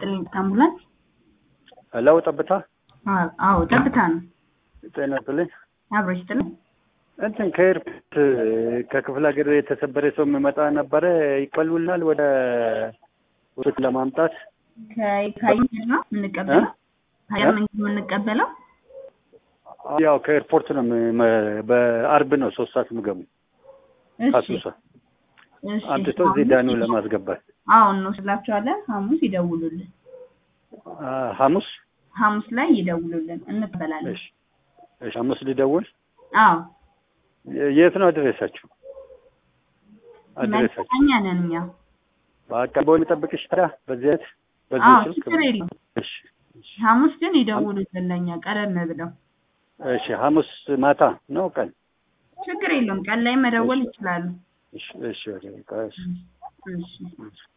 ይስጥልኝ። አምቡላንስ? ሄሎ ጠብታ አዎ አዎ፣ ጠብታ ነው። ጤና ይስጥልኝ። አብሮ ይስጥልኝ። እንትን ከኤርፖርት ከክፍለ ሀገር የተሰበረ ሰው የሚመጣ ነበረ ይቀሉናል ወደ ውስጥ ለማምጣት ከአየር ነው የምንቀበለው? ከአየር መንገድ የምንቀበለው? ያው ከኤርፖርት ነው የም- በአርብ ነው ሶስት ሰዓት ምገቡ እሺ ካሱሳ እሺ። አምጥቶ እዚህ ዳኑ ለማስገባት አዎ እንወስዳቸዋለን። ሐሙስ ይደውሉልን። አ፣ ሐሙስ ሐሙስ ላይ ይደውሉልን እንቀበላለን። እሺ እሺ ሐሙስ ሊደውል አዎ የ- የት ነው አድሬሳችሁ? አድሬሳችሁ መልእክተኛ ነን እኛ። በቃ በሆነ ጠብቅሽ ታዲያ በዚህ አይነት በዚህ አዎ ስልክ ችግር የለም። እሺ እሺ ሐሙስ ግን ይደውሉልን ለእኛ ቀደም ብለው። እሺ ሐሙስ ማታ ነው ቀን ችግር የለም። ቀን ላይ መደወል ይችላሉ። እሺ እሺ በቃ እሺ እሺ እሺ